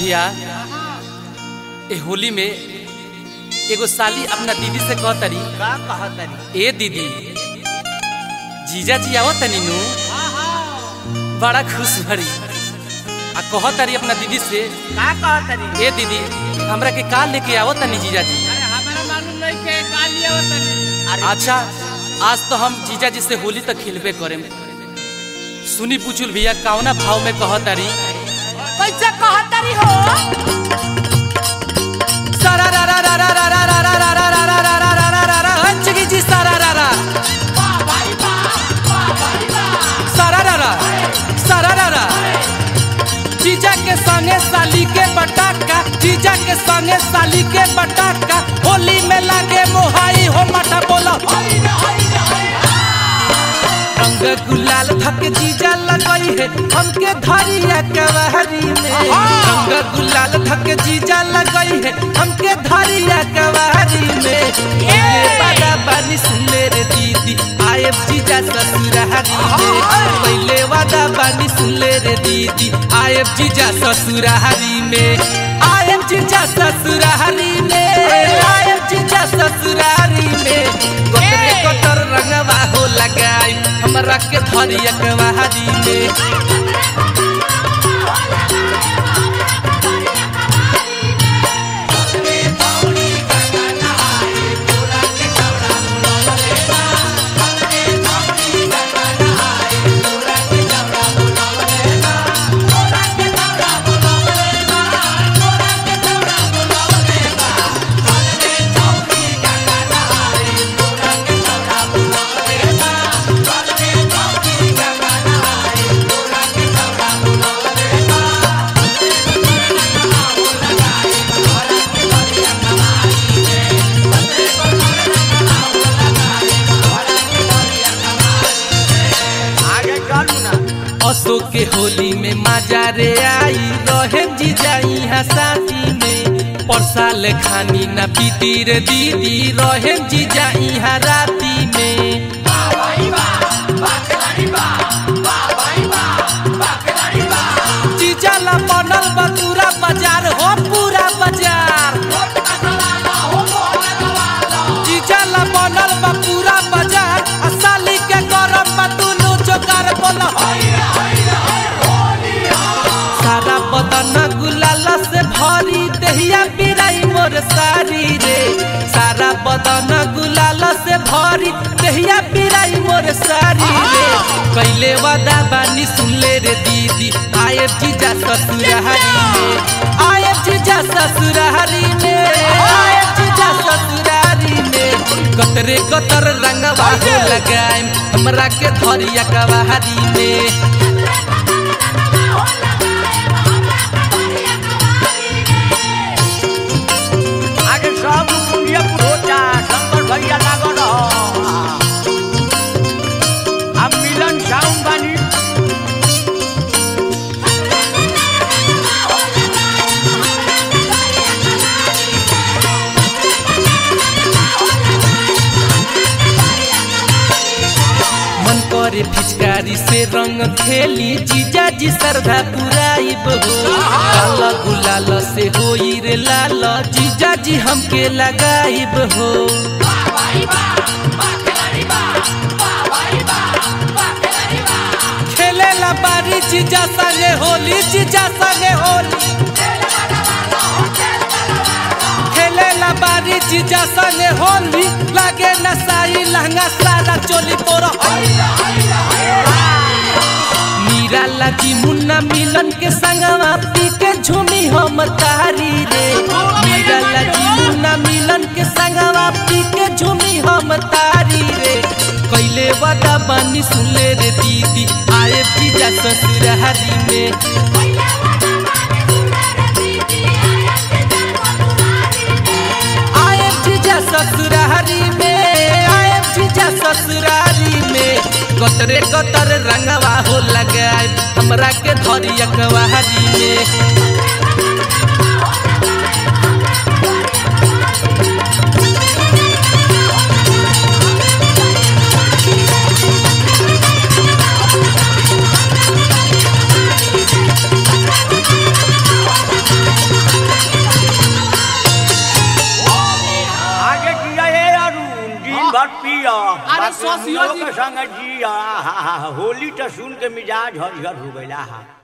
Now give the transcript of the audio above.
भैया ए होली में एगो साली अपना दीदी से कह तरी का कहतरी ए दीदी जीजा जी आओ तनी नु बड़ा खुश भरी आ कह तरी अपना दीदी से का कहतरी ए दीदी हमरा के का लेके आओ तनी जीजा जी अरे हमारा मालूम नहीं के का लिए होतनी अरे अच्छा आज तो हम जीजा जी से होली तक खेलबे करें सुनी पुचुल भैया कौना भाव में कह तारी कैसे कहतरी हो सारा रा रा रा रा रा रा रा रा रा रा रा रा रा रा रा रा रा हंचगी जी सारा रा रा सारा रा रा सारा रा रा जीजा के संगे साली के बटाका जीजा के संगे साली के बटाका होली में लागे मोहाई हो मठा बोला रंग गुलाल धक जीजा लगई है हमके धरिया कवहरी में रंग गुलाल धक जीजा लगई है हमके धरिया कवहरी में ये बादा बानी सुनले रे दीदी आए जीजा ससुरारी में पहले वादा बानी सुनले रे दीदी आए जीजा ससुरारी में आए जीजा ससुरारी में आए जीजा ससुरारी में गोतरे गोतर रंगवा हो लगाई हमरा के धरिया कवारी में आगे चलू ना असो के होली में मजा रे आई रहे जी जाई हसाती में परसाल खानी ना पीती रे दीदी रहे जी जाई राती में जीजा ला बनल बा पूरा बाजार हो पूरा बाजार जीजा ला बनल बा पूरा बाजार आ साली के गरम बा दुनु जोकार बोल सारा बदन गुलाल से भरी देहिया पिराई मोर सारी रे सारा बदन गुलाल से भरी देहिया पिराई मोर सारी रे कैले वादा बानी सुनले रे दीदी आए जीजा ससुरारी में आए जीजा ससुरारी में आए जीजा ससुरारी में कतरे कतर रंगवा हो लगाए हमरा के धरिया कवारी में आगे सब कुंडिया पुरोचा शंकर भैया लागल रहो हम मिलन साउंड बानी मन करे फिचकारी से रंग खेली जीजा जी श्रद्धा पुराइब हो लाल गुलाल से होई रे लाल जीजा जी हमके लगाइब हो खेले ला बारी जीजा संगे होली जीजा संगे होली खेले ला बारी जीजा संगे होली लागे नसाई लहंगा सारा चोली तोरा मीरा लाजी मुन्ना मिलन के संगवा पी के झूमी हम तारी रे मीरा लाजी मुन्ना मिलन के संगवा पी के झूमी हम तारी रे कैले वादा बानी सुनले रे दीदी आए जीजा ससुरारी में आए जीजा ससुरारी में आए जीजा ससुरारी में कतरे कतर रंगवा हो लगाए हमरा के धरिया कवारी में Thank भर पिया अरे बाकी सोसियो हमलोग जी- के संग जिया हा, हा, हा, होली तो सुन के मिजाज हरिहर हो गइला हा